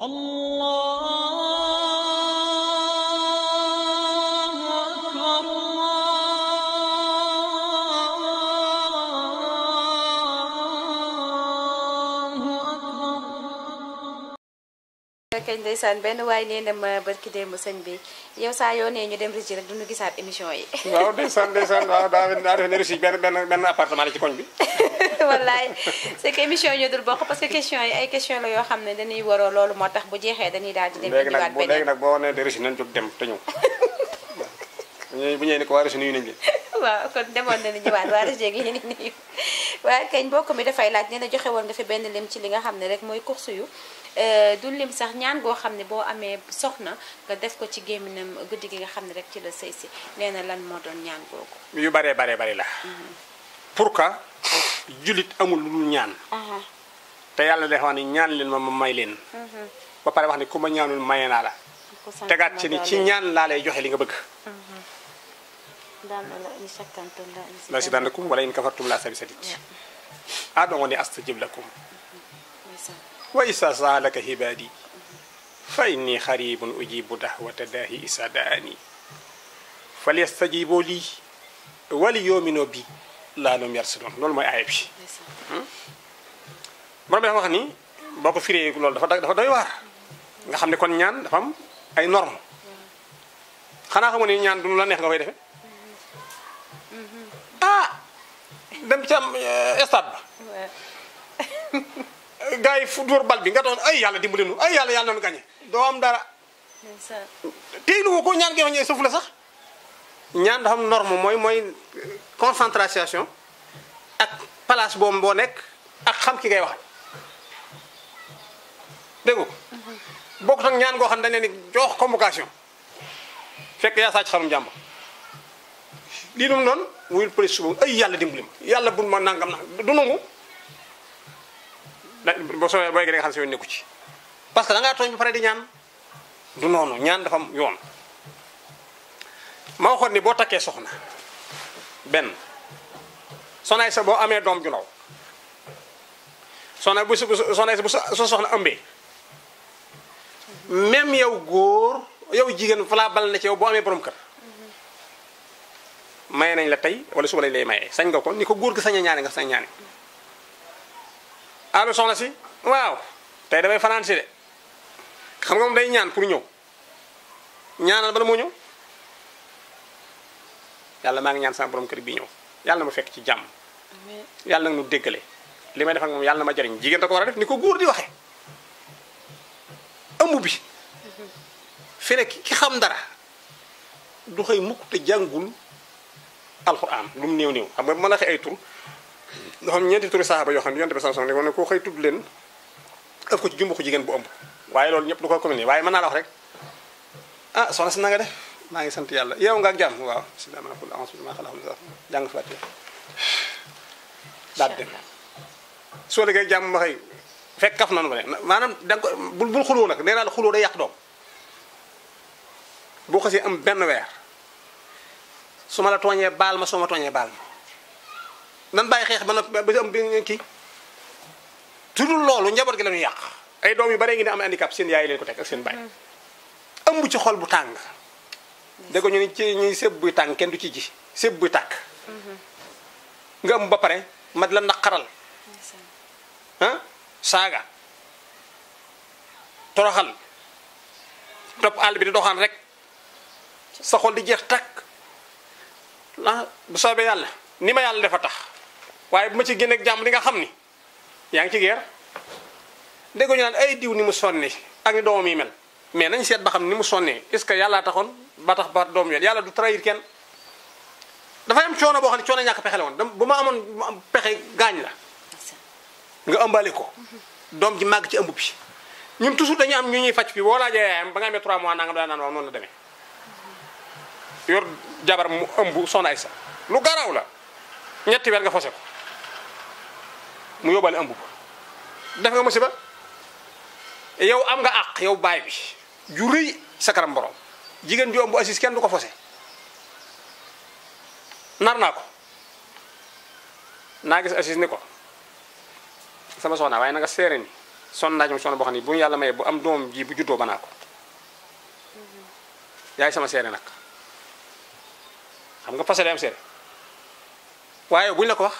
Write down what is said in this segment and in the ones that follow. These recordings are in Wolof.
الله أكبر الله أكبر kañ ndeysaan benn waaye nee na ma barki démb sëñ bi yow saa yoo nee ñu dem Régis rek duñu gisaat émission yi waaw ndeysaan ndeysaan waaw daa daa defe ne Russie benn benn benn appartement la ci koñ bi wallaay c'est que émission yi ñu dul bokk parce que question yi ay question la yoo xam ne dañuy waroo loolu moo tax bu jeexee dañuy daal di dem léegi indiwaat nag boo léegi beneen nag boo nee de Russie nañ jóg dem te ñëw bu ñëwee bu ñëwee ni ko waa Russie nuyu nañ leen waaw kon demoon nañu ñëwaat waa Régis gi ni nii waaye kañ mbokk mi dafay laaj nee na joxe woon nga fi benn lim ci li nga xam ne rek mooy course yu euh, du lim sax ñaan goo xam ne boo amee soxna nga def ko ci gémminam guddi gi nga xam ne rek ci la sëy si nee na lan moo doon ñaan googu yu baree baree bari la pour que jullit amul lu dul ñaan aha te yàlla dafa wax ni ñaan leen ma ma may leen ba pare wax ni ku ma ñaanul maye naa la ko sant tegaat ma ci ni ci doole. ñaan laa lay joxe li nga bëgg daan na la in shakkartum la la si dandakum wala in kafartum la sabi sadit aɗon woni astajib lakum wa isa saalaka hibadi fa inni haribun ujibu dahwata dahi isa daani falyastajibo li wali yomino bi laanum yarsidon loolu mooy aaya bi borom bi dafa wax ni boo ko firee loolu dafa dafa doy waar nga xam ne kon ñaan dafa am ay norme xanaa xamu ne ñaan du nu la neex nga koy defe ah dem ca eh, stade ba gars yi fu dóor bal bi nga doon ay yàlla dimbali nu ay yàlla yàlla nañu gañe doo am dara tey lu ko ñaan gi wax ñëw suuf la sax ñaan dafa am norme mooy mooy concentration ak place boobu boo nekk ak xam ki ngay wax dégg nga ko bokkut ak ñaan goo xam ne dañ leen di jox convocation fekk yaa sàcc xarum jàmbur lii dum noonu wuyul police suba ay yàlla dimbali ma yàlla bul ma nangam nangam du nangu da boo soobee booy gi da nga xam si yoon nekku ci parce que da ngaa tooñ ba pare di ñaan du noonu ñaan dafa am yoon ma waxoon ni boo takkee soxna benn soxnaay sa boo amee doom ju ndaw soxna bu su soxnaay sa bu sa sa soxna ëmbee même yow góor yow jigéen fa laa bal na ci yow boo amee borom kër maye nañ la tey wala suba lañ lay maye sañ nga ko ni ko góor gi sañ a ñaane nga sañ ñaane allo soxna si waaw tey damay fanaan si de xam nga moom day ñaan pour ñëw ñaanal bala moo ñëw yàlla maa ngi ñaan sama borom kër bii ñëw yàlla na ma fekk ci jàmm yàlla nag nu déggale li may def ak moom yàlla na ma jariñ jigéen da ko war a def ni ko góor di waxee ëmb bi fi ne ki xam dara du xëy mukk te jàngul alxuraan lu mu néew néew xam nga mën a xëy ay tur nga xam ñeenti turi saxaaba yoo xam ne yonte bi sallallahu alayhi wasallam ne koo xëy tudd leen ëf ko ci jumbu ko jigéen bu ëmb waaye loolu ñëpp du ko communiqué waaye mën naa la wax rek ah soxna si na nga def maa ngi sant yàlla yow nga ak jàmm waaw bismillah ma qul a'udhu bima khalaq jàng fatiha daal dem soo liggéey jàmm ma xëy fekk kaf nanu ba ne maanaam da nga ko bul bul xuloo nag nee naa la xuloo day yàq doom boo xasee am benn weer su ma la tooñee baal ma soo ma tooñee baal ma nan bàyyi xeex ba noppi ba am bi kii tudul loolu njaboot gi la ñuy yàq ay doom yu bare ngi ne am handicap seen yaay leen ko teg ak seen baay ëmb ci xol bu tàng dégg ñu ni ci ñuy sëb buy tàng kenn du ci ji sëb buy tàkk nga ëmb ba pare ma di la naqaral ah saaga toroxal topp àll bi di doxaan rek sa xol di jeex takk ah bu soobee yàlla ni ma yàlla dafa tax waaye bu ma ci génneeg jàmm li nga xam ni yaa ngi ci geer dégg ñu naan ay diw ni mu sonne ak ni doomam yi mel mais nañ seet ba xam ni mu sonnee est ce que yàllaa taxoon ba tax ba doom yoon yàlla du trahir kenn dafay am coono boo xam ne coono ñàkk pexe la woon bu ma amoon bu ma am pexe gaañ la nga ëmbale ko doom ji màgg ci ëmb bi ñun toujours dañu am ñu ñuy faj fii boo laajee yaayam ba nga amee 3 mois nangam daa naan waaw noonu la demee yor jabar mu ëmb soxna ay sa lu garaw la ñetti weer nga fose ko mu yóbbale ëmb ba def nga musiba yow am nga àq yow baay bi ju rëy sa kanam borom jigéen ju ëmb assis kenn du ko fose nar naa ko naa gis assis ni ko sama soxna waaye na nga seere ni sonn naa ci sonn boo xam ne bu yàlla mayee bu am doom ji bu juddoo banaa ko yaay sama seere nag xam nga fase day am seere waaye buñ la ko wax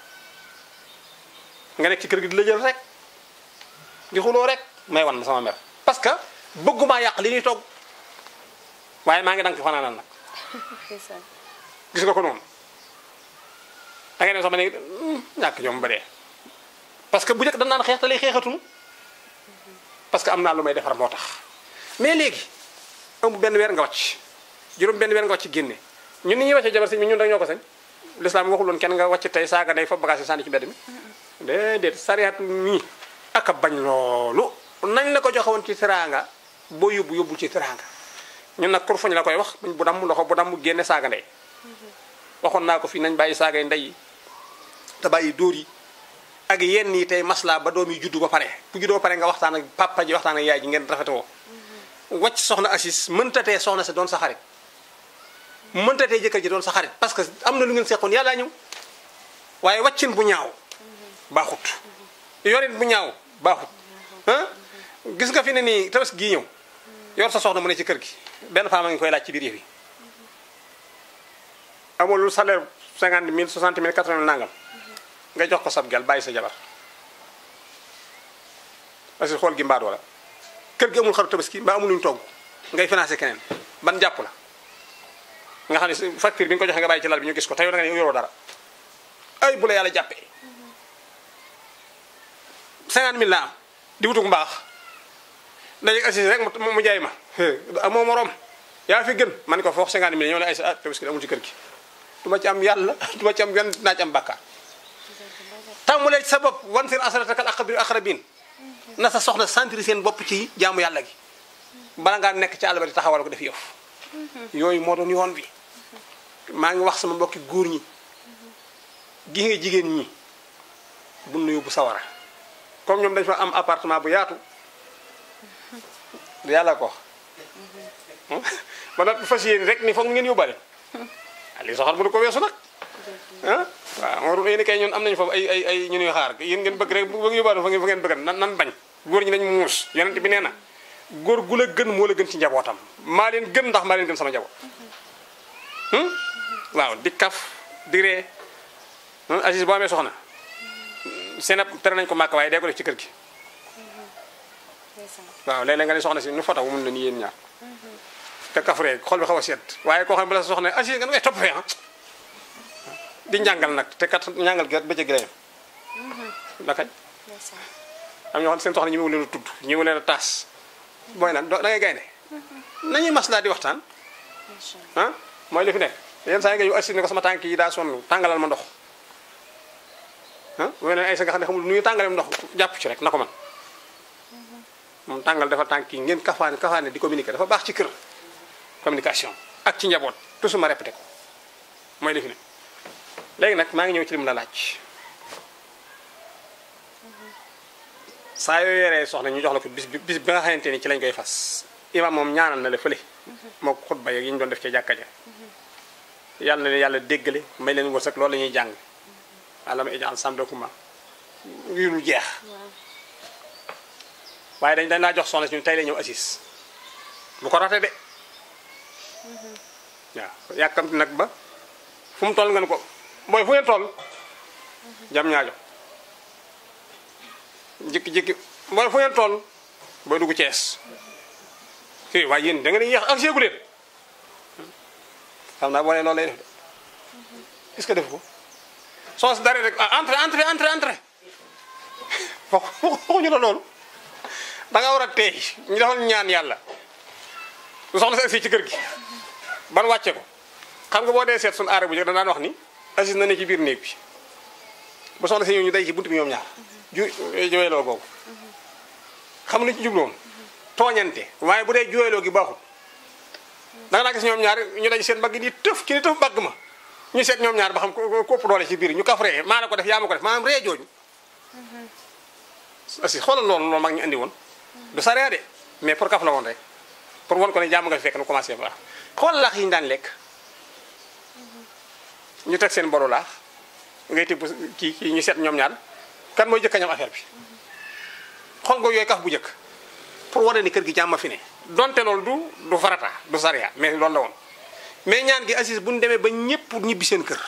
nga nekk ci kër gi di la jël rek di xuloo rek may wan ma sama mer parce que bëggumaa yàq li ñuy togg waaye maa ngi dank fanaanal nag ndeysaan gis nga ko noonu da ngay dem sax ma ne ñàkk jom ba dee parce que bu njëkk dañ naan xeex te lay xeexatunu parce que am naa lu may defar moo tax mais léegi amu benn weer nga wàcc juróom benn weer nga wàcc génne ñun ni ñuy wàccee jabar si ñun rek ñoo ko sañ l'islam waxul woon kenn nga wàcc tey saaga day fa bagage yi sànni ci mbedd mi déedéet sariat nii ak a bañ loolu nañ la ko joxe woon ci teraanga boo yóbbu yóbbu ci teraanga ñun nag kur fañ la koy wax bu damm loxo bu damm génne saaga ndey waxoon naa ko fii nañ bàyyi saagay ndey yi te bàyyi dóor yi ak yenn yi tey masla ba doom yi juddu ba pare bu juddoo ba pare nga waxtaan ak papa ji waxtaan ak yaay ji ngeen rafetewoo wàcc soxna Assis mëntatee soxna si doon sa xarit mëntatee jëkkër ji doon sa xarit parce que am na lu ngeen seqoon yàlla ñëw waaye wàccin bu ñaaw baaxut yorin bu ñaaw baaxut ah gis nga fi ne nii tabaski gii ñëw yor sa soxna mu ne ci kër gi benn femme a ngi koy laaj ci biir yëf yi amul lu salaire 50 mille 60 mille 80 mille nangam nga jox ko sab gel bàyyi sa jabar parce que xool gi mbaat wala kër gi amul xaru tabaski mbaa amul luñu togg ngay financé keneen ban jàpp la nga xam ne facture bi nga ko joxe nga bàyyi ci lal bi ñu gis ko te yow da nga ne yoroo dara ay bu la yàlla jàppee 50 mille la am di wutug mbaax dajeeg assise rek mu mu jaay ma amoo morom yaa fi gën man ko foofu 50 mille ñoo ne ay sa ah tabaski amul ci kër gi du ma ci am yàlla du ma ci am yoon dinaa ci am bàkkaar tàmmulee ci sa bopp wan seen asaratakal aqrabin aqrabin na sa soxna sentir seen bopp ci jaamu yàlla gi bala ngaa nekk ci àll ba di taxawal ko def yëf yooyu moo doon yoon bi maa ngi wax sama mbokki góor ñi gi nga jigéen ñi bu nu yóbbu sawara comme ñoom dañ fa am appartement bu yaatu yàlla ko wax ba nag fas yéene rek ni foog ngeen yóbbale ah lii soxal mënu ko weesu nag ah waaw moo doon yéen kay ñun am nañu foofu ay ay ay ñu ñuy xaar yéen ngeen bëgg rek bu bëgg yóbbaale fa ngeen fa ngeen bëgg nan nan bañ góor ñi nañ muus yonent bi nee na góor gu la gën moo la gën ci njabootam maa leen gën ndax maa leen gën sama njaboot waaw di kaf di ree Aziz boo amee soxna seen ab tere nañ ko màkk waaye dee ko def ci kër gi waaw léeg-léeg nga ne soxna si nu fotaw mun na ni yéen ñaar te kafree xol bi xaw a seet waaye koo xam ne bu la sa soxna Aziz nga ne topp fee ah di njàngal nag te kat njàngal gi kat bëccëg gi la yem la kañ am ñoo xam ne seen soxna ñi mu leen a tudd ñi mu leen a taas booy naan da ngay gaynde nañuy maslaa di waxtaan ah mooy li fi nekk yenn saa yi nga yu assis ne ko sama tànk yi daa sonn tàngalal ma ndox ah bu ay sa nga xam ne xamul nu ñu tàngaleem ndox jàpp ci rek na ko man moom tàngal dafa tànk yi ngeen kafaane kafaane di communiquer dafa baax ci kër communication ak ci njaboot toujours ma répété ko mooy li fi ne léegi nag maa ngi ñëw ci lim la laaj saa yoo yoree soxna ñu jox la ko bis bi bis bi nga xamante ni ci lañ koy fas imam moom ñaanal na la fële moo ko xutba yeeg yi ñu doon def ci jàkka ja yàlla na leen yàlla déggale may leen wërsëg loolu la ñuy jàng alama ijal samdakuma yu lu jeex waaye dañ dañ laa jox soxna si ñu tey la ñëw assis bu ko rate de waaw yàkkamti nag ba fu mu toll nga ne ko mooy fu ngeen toll jam ñaajo jikki-jikki mooy fu ngeen toll booy dugg Cees fii waaye yéen da ngeen di yéex ak séegu leen xam naa boo nee loolu lay def de est ce que def ko soo si daree rek ah entre entre entre entre waxuñu la loolu da nga war a teey ñu defal ñaan yàlla lu soxna si agsi ci kër gi ban wàcce ko xam nga boo dee seet suñu aare bu njëkk da daan wax ni Aziz na ne ci biir néeg bi bu soxna si ñëw ñu day ci buntu bi ñoom ñaar ju jooyloo googu xam lu ci jubloon tooñante waaye bu dee jooyloo gi baaxul da nga naa gis ñoom ñaar ñu daj seen mbagg di tëf ki ni tëf mbagg ma ñu seet ñoom ñaar ba xam ko ko ëpp doole ci biir ñu kaf ree maa la ko def yaa ma ko def maanaam ree jooju aussi xoolal loolu loolu mag ñu andi woon du sa ree de mais pour kaf la woon rek pour won ko ne jàmm nga fi fekk nu commencé baax xool laax yi ñu daan lekk ñu teg seen bolu laax ngay tibb kii kii ñu seet ñoom ñaar kan mooy jëkk a ñam affaire bi xool nga yooyu kaf bu njëkk pour wane ni kër gi jàmm fi ne donte loolu du du farata du sariya mais loolu la woon mais ñaan gi Aziz bu ñu demee ba ñëpp ñibbi seen kër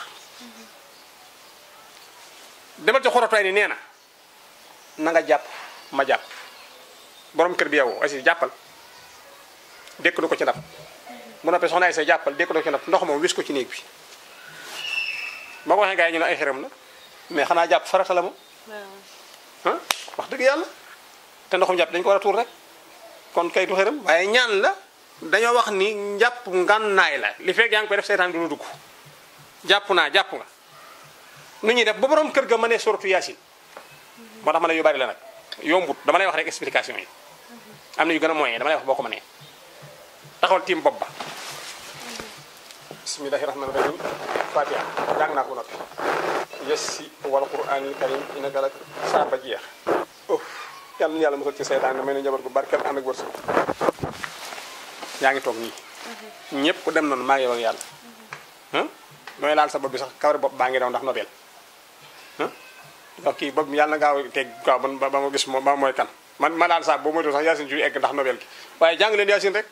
demal ci xorotay ni nee na na nga jàpp ma jàpp borom kër bi yow Aziz jàppal dékk du ko ci ndab bu noppee soxna ay say jàppal dékk du ko ci ndab ndox moom wis ko ci néeg bi ba ko waxee gars yi ñu ne ay xeram la mais xanaa jàpp farata la moom ah wax dëgg yàlla te ndoxum jàpp dañ ko war a tuur rek kon kay du xëram waaye ñaan la dañoo wax ni njàpp ngànnaay la li fekk yaa ngi koy def seytaan du la dugg jàpp naa jàpp nga nu ñuy def ba borom kër ga ma ne suratu yaasin moo tax ma ne yu bari la nag yombut dama lay wax rek explication yi am na yu gën a moyen dama lay wax boo ko mënee taxawal tiim bopp ba bismillahi rahmani rahim fatiha jàng naa ko noppi yessi wal qur'anil karim innaka lak saa ba jeex oh yàlla na yàlla musal ci seytaan may na njaboot gu barkeel ànd ak wërsëg yaa ngi toog nii ñëpp ku dem noonu maa ngi yow ak yàlla ah nooy laal sa bopp bi sax kawari bopp baa ngi daw ndax nobel ah donc kii bopp yàlla na gaaw teg gaaw ba ba ma gis moom ba mooy kan man ma laal saa boo moytu sax yaasin ju egg ndax nobel gi waaye jàng leen yaasin rek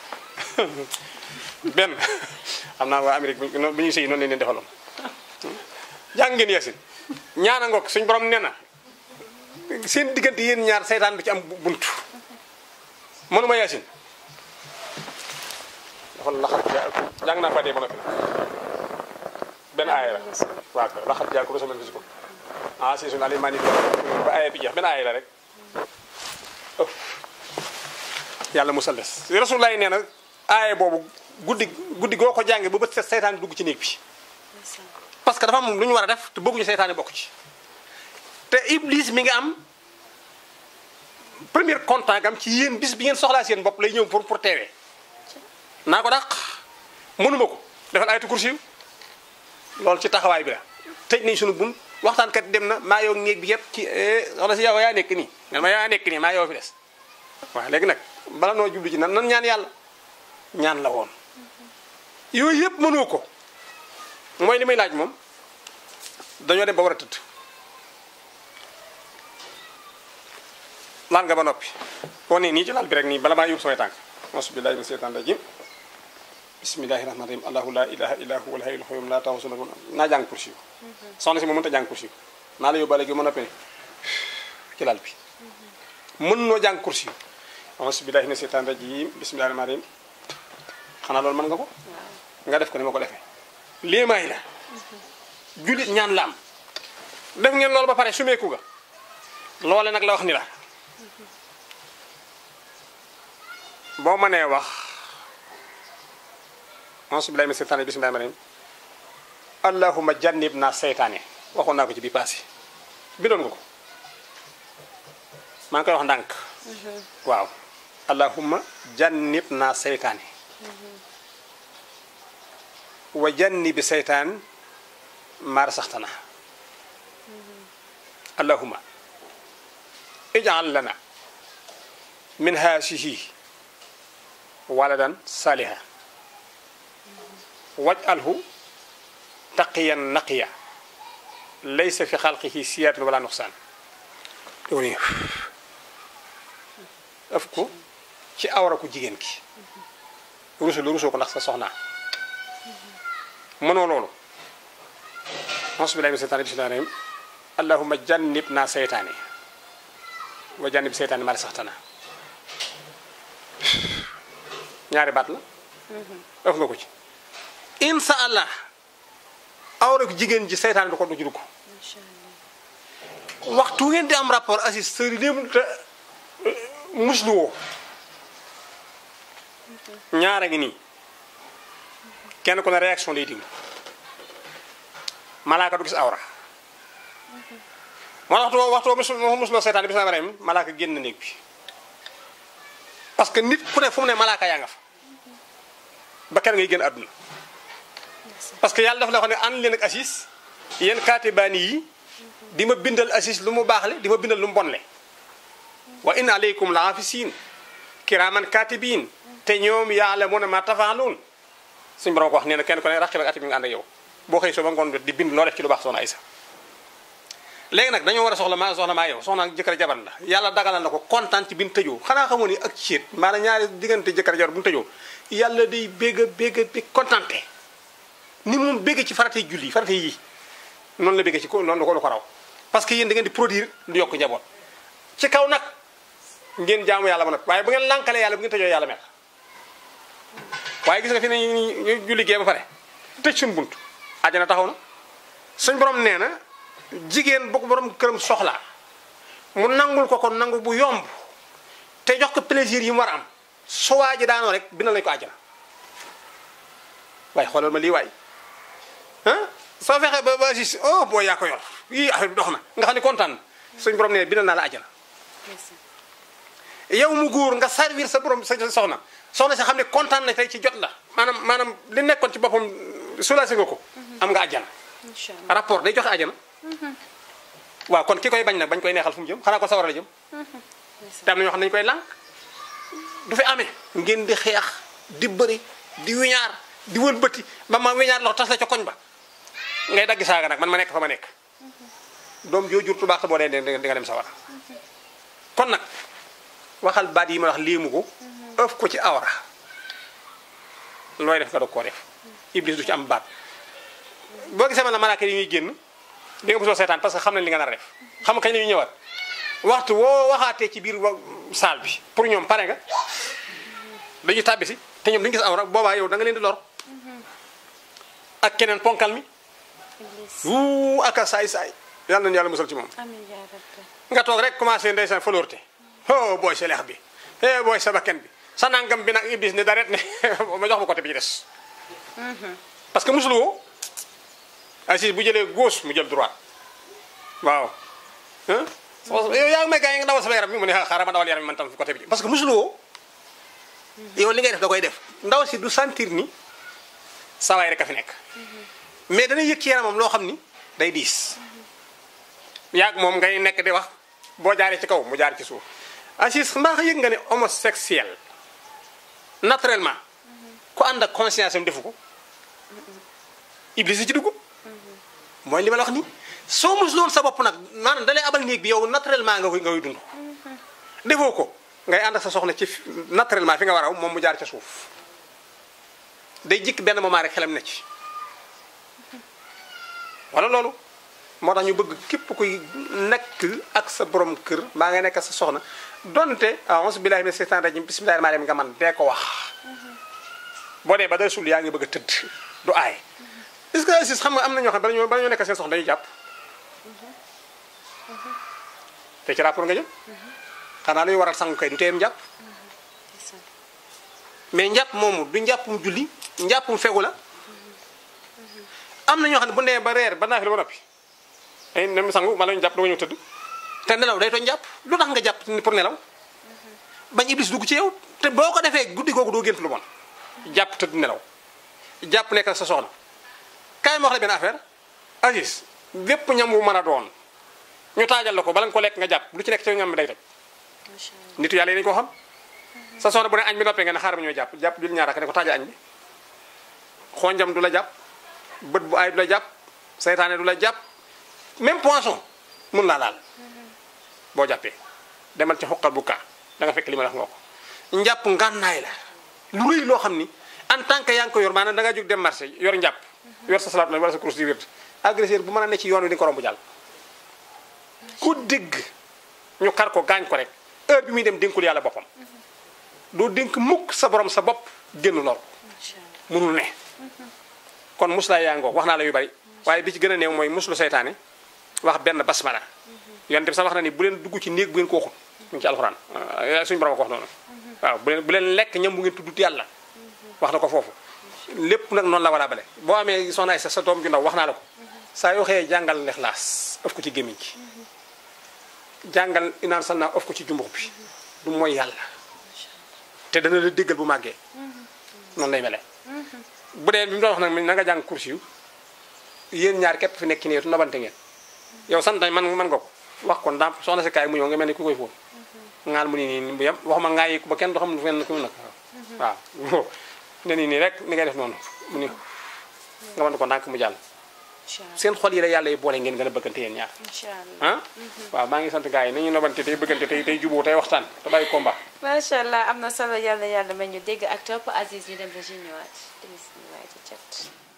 benn xam naa waa Amérique bi ñuy sëy noonu leen leen defaloon jàng ngeen yaasin ñaana ngoog suñ borom nee na seen diggante yéen ñaar seytaan bi ci am buntu mënuma yaasin dafa laxat jaaku jàng naa fa dee ba noppi benn aaya la waaw kay laxat jaaku rasul fi ko ah si sun alimani ba aaya bi jeex benn aaya la rek ëf yàlla musal des rasulullah nee na aaya boobu guddi guddi goo ko jàngee ba bët set seytaan dugg ci néeg bi parce que dafa am lu ñu war a def te bëgguñu seytaane bokk ci te iblis mi nga am premier contact am ci yéen bis bi ngeen soxlaa seen bopp lay ñëw pour pour teewee naa ko dàq mënuma ko defal ayatu kursi loolu ci taxawaay bi la tëj nañ suñu bun waxtaankat dem na maa yow néeg bi yëpp ci soxna si yow yaa nekk nii nga ma yaa nekk nii maa yow fi des waaw léegi nag bala noo jublu ci nan nan ñaan yàlla ñaan la woon yooyu yëpp mënoo ko mooy li may laaj moom dañoo dem ba war a tëdd laal nga ba noppi boo nee nii ci laal bi rek nii bala maa yóbbu samay tànk asubillahi min seytaan rajim bismillahi rahmani rahim allahu la ilaha illa huwa alhayyul qayyum la ta'khudhuhu naa jàng kursi yu soxna si moom mënta jàng kursi yu naa la yóbbaale gi ma noppi ci laal bi mën noo jàng kursi yu asubillahi min seytaan rajim bismillahi rahmani rahim xanaa loolu mën nga ko nga def ko ni ma ko defee léemaay la jullit ñaan la am def ngeen loolu ba pare sumeeku ga loole nag la wax ni la boo mënee wax asubillahi min seytaane bismillahi rahmani rahim allahuma jannib naa seytaane waxoon naa ko ci bi passé bindoon nga ko maa ngi koy wax ndànk waaw allahuma jannib naa seytaane wa jannibi seytaan maar saxtana allahuma ijal lana min haasihi waladan saliha wajalhu taqiyan naqiya laysa fi xalqihi siyaatun wala nuqsaan doo ni daf ko ci awra ku jigéen ki rusul rusoo ko ndax sa soxnaa mënoo loolu asubillahi min seytaane bismillahi rahim allahuma jannib naa seytaane wa jannib seytaane mari saxtana ñaari baat la def nga ko ci insa allah awra ko jigéen ji seytaane du ko du ci dugg waxtu ngeen di am rapport assis sëri léemu te musluwoo ñaara ngi nii kenn ku ne réaction lay diglu malaaka du gis awra moo waxtu waxtu musul musuloo seytaan bi bismillahi rahim malaaka génn néeg bi parce que nit ku ne fu mu ne malaaka yaa nga fa ba kenn ngay génn àdduna parce que yàlla dafa la wax ne ànd leen ak assis yéen kaatibaani yi di ma bindal assis lu mu baax le di ma bindal lu mu bon le wa inna aleykum la hafisiin kiraaman kaatibiin te ñoom ya'lamuuna ma tafaaluun suñu borom ko wax nee na kenn ku ne raqib ak ati bi nga ànd ak yow boo xëy soo ba ngoon di bind loo def ci lu baax soxna Aysa léegi nag dañoo war a soxla maa soxla maa yow soxna ak jëkkër jabar la yàlla dagalal na ko kontaan ci bi ñu tëjoo xanaa xamoo ni ak ciit maanaam ñaari diggante jëkkër jabar bu ñu tëjoo yàlla day bégg a bégg a bégg kontaante ni moom bégg ci farate julli farate yi noonu la bégg ci ko noonu la ko la ko raw parce que yéen da ngeen di produire lu yokk njaboot ci kaw nag ngeen jaamu yàlla ba nag waaye bu ngeen lànkalee yàlla bu ngeen tëjoo yàlla mer waaye gis nga fi ne ñu julli gee ba pare tëj suñu bunt àjjana taxaw na suñ borom nee na jigéen bu ko borom këram soxlaa mu nangul ko ko nangu bu yomb te jox ko plaisir yi mu war a am su waa ji daanoo rek bindal nañu ko àjjana waaye xoolal ma lii waay ah soo fexee ba ba si oh boo yaa ko yor yii affaire bi dox na nga xam ne kontaan na suñ borom nee bindal naa la àjjana yow mu góor nga servir sa borom sa soxna soxna si xam ne kontaan na tey ci jot la maanaam maanaam li nekkoon ci boppam soulagé nga ko am nga àjjana incha allah rapport day joxe àjjana waaw kon ki koy bañ nag bañ koy neexal fu mu jëm xanaa ko sawar la jëm te am na ñoo xam ne dañu koy lànk du fi amee ngeen di xeex di bëri di wiñaar di wëlbati ba ma wiñaar loxo tas la ca koñ ba ngay dagg saaga nag man ma nekk fa ma nekk doom joo jur tubaax boo dee di nga dem sawar kon nag waxal baat yi ma wax léemu ko ëf ko ci awra looy def nga doog koo def iblis du ci am baat boo gisee man la malaaka yi ñuy génn di nga mosoo seetaan parce que xam nañ li nga nar a def xam nga kañ la ñuy ñëwaat waxtu woo waxaatee ci biir wa saal bi pour ñoom pare nga dañuy tàbbi si te ñoom duñu gis awra boobaa yow da nga leen di lor ak keneen ponkal mi iblis wuu aka saay saay yàlla nañu yàlla musal ci moom amiin yaa rabbi nga toog rek commencé ndeysaan foloorte oh booy sa leex bi eh booy sa bakken bi sa nangam bi nag iblis ne daret ne ma jox ma côté bi ci des parce que musul woo Aziz bu jëlee gauche mu jël droite waaw ah yow yaa ngi may gaañ nga dawal sama yaram bi mu ne xaaral ma dawal yaram bi man tam fi côté bi parce que musul woo yow li ngay def da koy def ndaw si du sentir ni sawaay rek a fi nekk mais dana yëg ci yaramam loo xam ni day diis yaag moom ngay nekk di wax boo jaaree ci kaw mu jaar ci suuf Aziz mbaa yëg nga ne homosexuel naturellement ku ànd ak conscience am defu ko iblis yi ci dugg mooy li ma la wax ni soo mus loon sa bopp nag maanaam dalay abal néeg bi yow naturellement nga koy nga koy dund defoo ko ngay ànd ak sa soxna ci naturellement fi nga war a moom mu jaar ca suuf day jikk benn moment rek xelam ne ci wala loolu moo tax ñu bëgg képp kuy nekk ak sa borom kër maa nga nekk ak sa soxna donte a'uuzu billaahi mina seytaani rajiim bismillaahi rahmaani rahiim nga man dee ko wax boo dee ba day sul yaa ngi bëgg a tëdd du aay est-ce que Aziz xam nga am na ñoo xam ne bala ñoo bala ñoo nekk seen soxna dañuy jàpp te ci rapport nga jëm xanaa luy waral sangu kay du teem jàpp mais njàpp moomu du njàppum julli njàppum fegu la am na ñoo xam ne bu nee ba reer ba naafila ba noppi ay nem sangu ma la ñu jàpp dama ñëw tëdd te nelaw day tooñ jàpp lu tax nga jàpp ni pour nelaw bañ iblis dugg ci yow te boo ko defee guddi googu doo gént lu bon jàpp tëdd nelaw jàpp nekk ak sa soxna kaay ma wax la benn affaire Aziz bépp ñam wu mën a doon ñu taajal la ko bala nga ko lekk nga jàpp lu ci nekk ci ñam bi day toj macha allah nitu yàlla yi dañu ko xam sa soxna bu ne añ bi noppee nga ne xaaral ma ñoo jàpp jàpp jul ñaar ak ne ko taajal añ bi xonjam du la jàpp bët bu aay du la jàpp seytaane du la jàpp même poisson mun laa laal boo jàppee demal ci xoqal bu kaa da nga fekk li ma wax nga ko njàpp ngànnaay la lu rëy loo xam ni en tant que yaa ngi ko yor maanaam da nga jóg dem marché yor njàpp yor sa salaat la wala sa course di wér agresseur bu mën a ne ci yoon wi di nga ko romb jàll ku dégg ñu kar ko gaañ ko rek heure bi muy dem dénkul yàlla boppam doo dénk mukk sa borom sa bopp génn lor macha allah mënul ne kon muslaay yaa ngoo wax naa la yu bari waaye bi ci gën a néew mooy muslu seytaane wax benn basmala yonent bi sax wax na ni bu leen dugg ci néeg bu ngeen ko waxul mu ngi ci alxuraan ah, suñu borom a ko wax noonu waaw bu leen bu leen lekk ñam bu ngeen tuddut yàlla wax na ko foofu lépp nag noonu la war a bale boo amee soxna ay sa sa doom ju ndaw wax naa la ko saa yoo xëyee jàngal lexlaas ëf ko ci gémmiñ gi jàngal inaan sal naa ëf ko ci jumbux bi du mooy yàlla te dana la déggal bu màggee noonu lay mele bu dee bi mu doon wax nag na nga jàng kursi yu yéen ñaar képp fi nekk nii tu nabante ngeen yow sant nañ man man nga ko wax ko ndàmp soxna si kaay mu ñëw nga mel ni ku koy fóon ngaal mu ni nii bu yem waxuma ngaa yi ba kenn du xam lu fenn ku mu nag waaw ne nii nii rek ni ngay def noonu mu ni nga mën ko ndànk mu jàll incha allah seen xol yi la yàlla yi boole ngeen gën a bëggante yéen ñaar incha allah ah waaw maa ngi sant gars yi nañu nobante tey bëggante tey tey juboo tey waxtaan te bàyyi combat macha allah am na solo yàlla yàlla may ñu dégg ak topp Aziz ñu dem ba ñëwaat bisimilah ci cat